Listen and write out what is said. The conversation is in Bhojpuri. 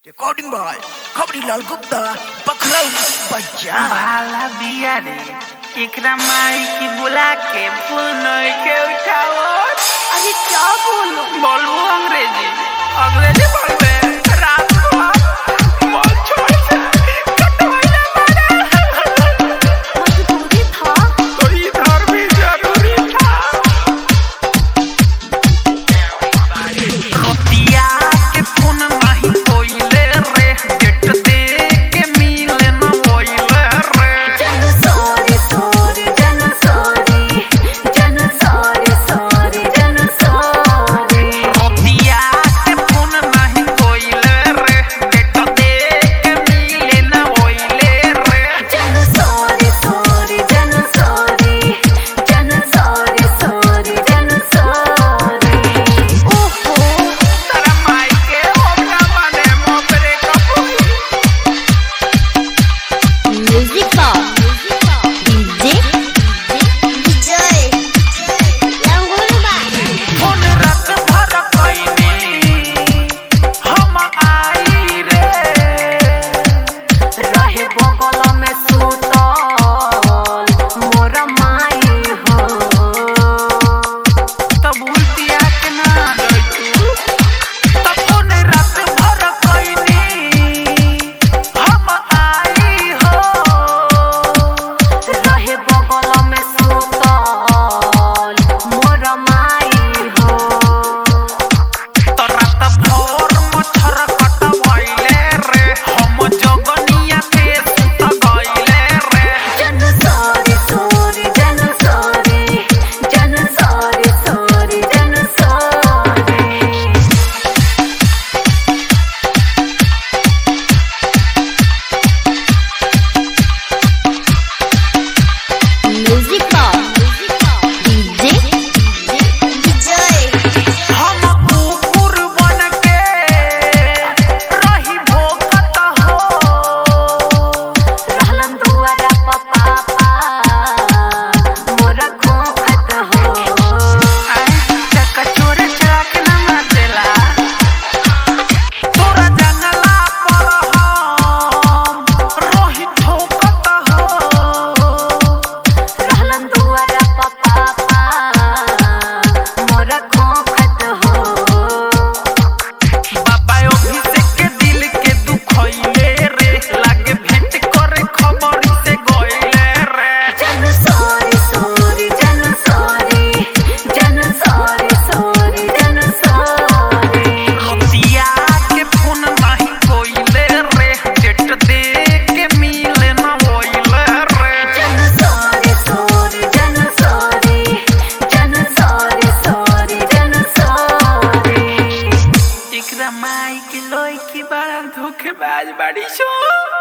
Recording by Kabrilal Gupta, Paklau Baja. भाला बिया रे एकरा माई की बुला के फूल नई के उठाओ अरे क्या बोलो बोलू अंग्रेजी अंग्रेजी बोलबे रात को बोल छोड़ से कटवाइले मारा मजबूरी था तो इधर भी जरूरी था खतिया के फोन नहीं कोइले रे डेट दे के मिले न कोइले रे जन सॉरी सॉरी जन सॉरी जन सॉरी सॉरी जन सॉरी खतिया के फोन नहीं कोइले रे डेट दे के मिले न कोइले रे जन सॉरी सॉरी जन सॉरी जन सॉरी सॉरी जन सॉरी ओहो तारा माई के होगा माने मोबरे कपूर म्यूजिक डीजे विजय लंगुरबा फोन रात भर कइनी हम आई रे रहे बगल में सुतल मोर माई हो तब उल्टिया के ना दैतू तब फोन रात भर कइनी हम आई हो रहे बगल में सुतल मोर माई हो तो रात भर मच्छर कटवाइले रे हम जगनिया के सुत गइले रे जन सॉरी सॉरी जन सॉरी जन सॉरी सॉरी जन सॉरी म्यूजिक डीजे विजय हम कुकुर बन के रही भोकत हो रहलन दुआरा प पापा मोरा खोखत हो चक्का चोर चरा के ना मारेला तोरा जंगला पर हम रही ठोकत हो रहलन दुआरा प पापा मोरा खोखत हो बाबा अभिषेक के दिल के दुखइले रे लागे भेंट करे खबर से गइले रे जन सॉरी सॉरी जन सॉरी जन सॉरी सॉरी जन सॉरी खतिया के फोन नहीं कोइले रे डेट दे के मिले न होइले रे जन सॉरी सॉरी जन सॉरी जन सॉरी सॉरी जन सॉरी एकरा माई के लोई की बड़ा धोखेबाज बाड़ी छो